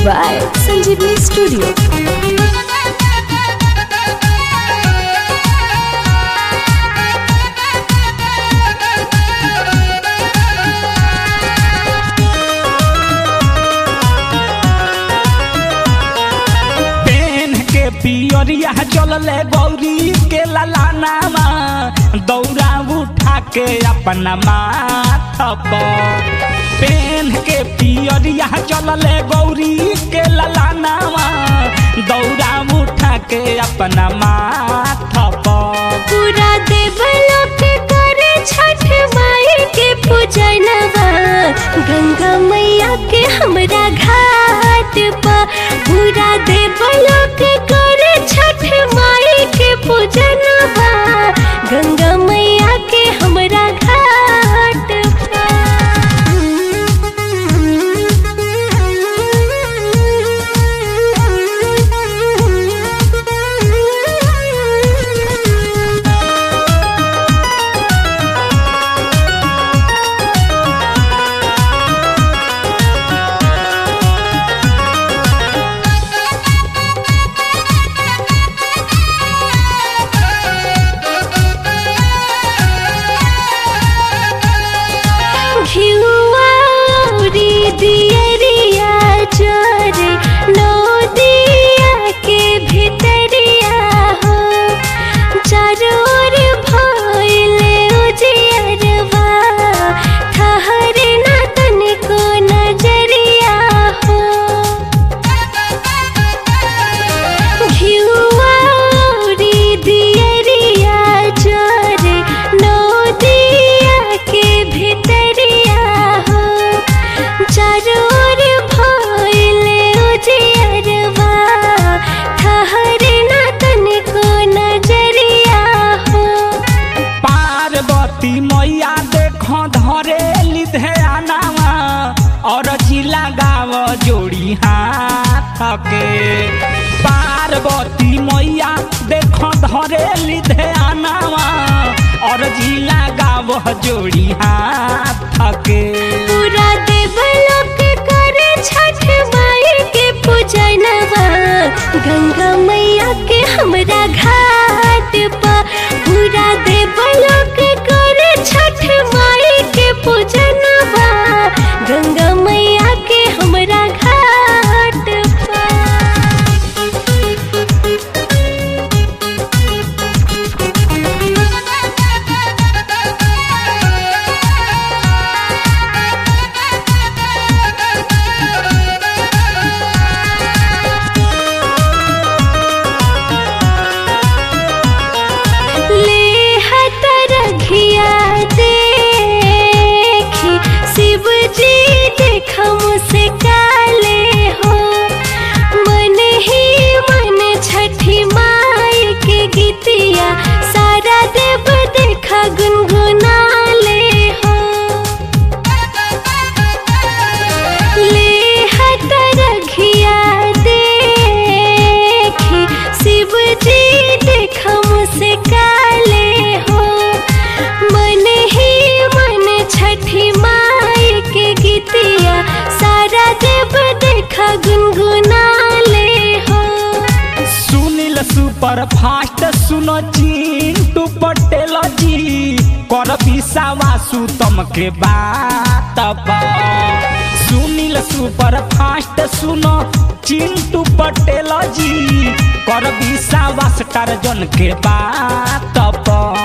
by Sanjeevani Studio. PAN के पियरिया चलले गौरी के ललानामा दौरा उठा के अपना माथ पर पेन के पियरिया चलले गौरी के ललानामा दौरा उठा के अपना माथ पर पूरा देवलोक करे छठ माई के पूजनवा गंगा मैया के हमरा घाट पर पूरा देवलोक करे छठ माई के पूजनवा गंगा मैया के हमरा घाट पर घिउवारी दियरिया चोरे नदिया के भितरिया हो चारोर भइले उजियरवा ठहरे ना तनिको नजरिया हो घिउवारी दियरिया चोरे नदिया के भितरिया हो चारोर भइले उजियरवा ठहरे ना तनिको नजरिया हो पार्वती मैया देखो धरे लिधयानावा और जिला गाव जोड़ी हाथ के पार्वती मैया देखो धरे लिधयानावा और जिला गाव जोड़ी हाथ के पूरा देवलोक करे छठ माई के पूजनवा गंगा मैया के हमरा घाट पर पूरा देवलोक करे छठ माई के पूजनवा गंगा मैया के हमरा घाट पर ले हतरघिया देखी शिव जी देख मुझसे काले हो मन ही मन छठी माई के गीतिया सारा देव देखा गुनगुनाले हो ले हतरघिया देखी शिव जी देख मुझसे काले हो मन ही मन छठी माई के गीतिया सारा देव देखा गुनगुनाले हो सुनील सुपर फास्ट सुनो चिंटू पटेल जी कर विश्वासु तुमके बात पर सुनील सुपर फास्ट सुनो चिंटू पटेल जी कर विश्वास टार्जन के बात पर